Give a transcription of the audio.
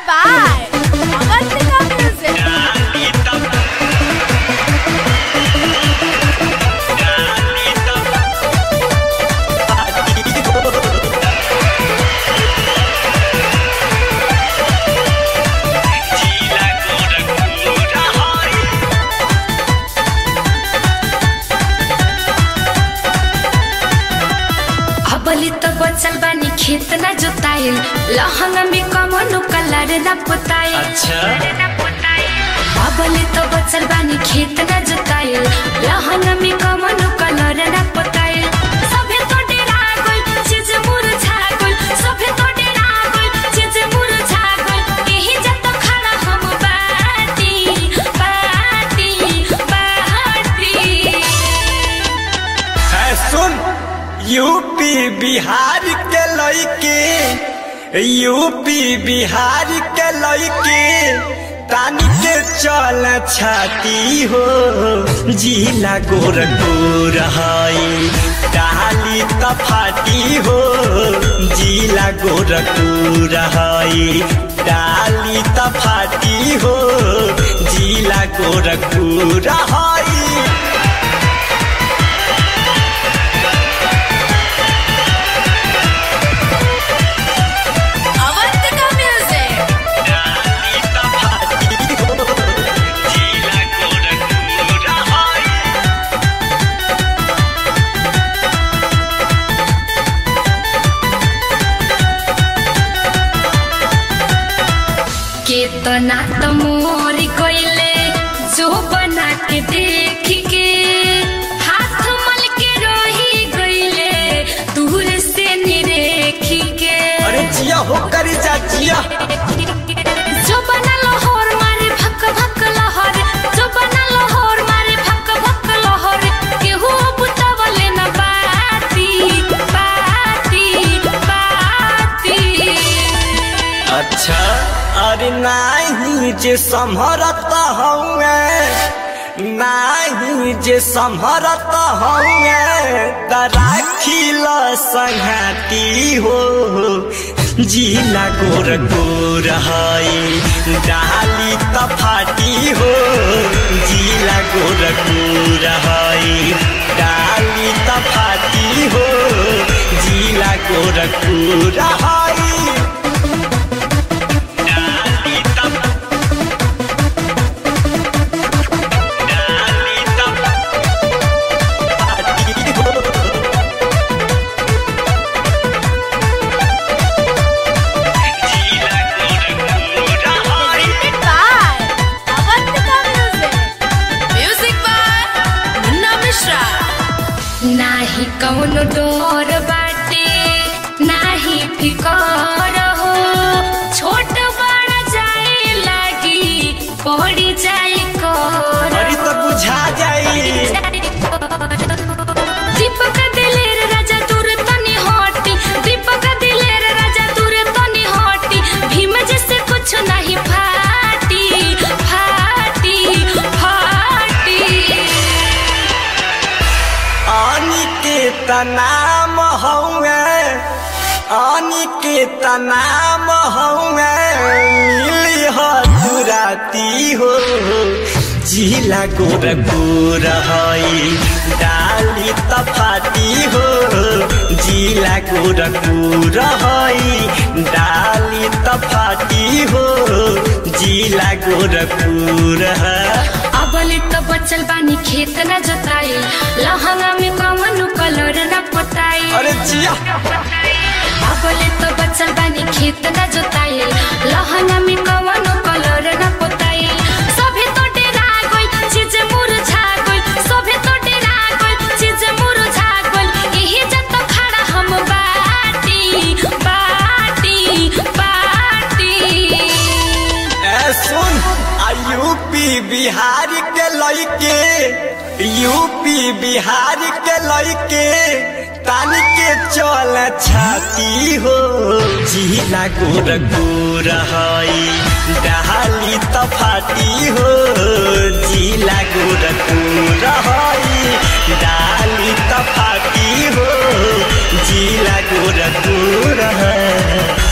by Avantika Music. अबली तो बचल बानी खेत न जोताइल लहंगा में कमनो कलर न पोताइल अच्छा अबली तो बचल बानी खेत न जोताइल लहंगा में कमनो कलर न पोताइल सभे तो डेरा गइल चीज मुरझा गइल सभे तो डेरा गइल चीज मुरझा गइल एही जत खड़ा हम बाटी बाटी बाटी है सुन यूपी बिहार के लड़के यूपी बिहार के लड़के तानी के चल छाती हो जिला गोरखपुर हई डाली तफाती हो जिला गोरखपुर हई डाली तफाती हो जिला गोरखपुर हई Avantika Music. केतना त मोर गइले जो बना के देख के हाथ मल के रही गइले दूर से निरेख के अरे जिया हो कर जा जिया जो बना लाहौर मारे भक भक लहर जो बना लाहौर मारे भक भक लहर केहू बुतवले न बाती बाती बाती अच्छा अरे नाही जे संभरत हऊँ नाही जे संभरत हऊँ तराखिल संघाती हो जिला गोर गोर हई डाली तफाती हो जिला गोर गोर हई डाली तफाती हो जिला गोर गोर हई Presented by Avantika Music. Music by Munna Mishra. नाही कौनो डोर बाटे नाही फिकर हो छोट बड़ा जाए लागी पड़ी जाए कर अरे तो बुझा जाई दीपक दिलेर राजा दूर तनी हटी दीपक दिलेर राजा दूर तनी हटी भीम जैसे कुछ नहीं फाटी फाटी फाटी अनिकेत नाम हौए अनिकेत नाम हौए मिली हो दुराती हो जिला गोर गोर हई डाली तफाती हो जिला गोर गोर हई डाली तफाती हो जिला गोर गोर है अबले तो बचल बानी खेत न जोताई लहंगा में कवनो कलर न पोताई अरे जिया अबले तो बचल बानी खेत न जोताई लहंगा में कवनो कलर न पोताई सभे तो डेरा गइल चीज मुरझा गइल सभे तो डेरा गइल चीज मुरझा गइल एही जत खड़ा हम बाटी बाटी बाटी ए सुन आ यूपी बिहार के लड़के यूपी बिहार के लड़के तानी के चल छाती हो जिला गोर गोर हई डाली तफाती हो जिला गोर गोर हई डाली तफाती हो जिला गोर गोर है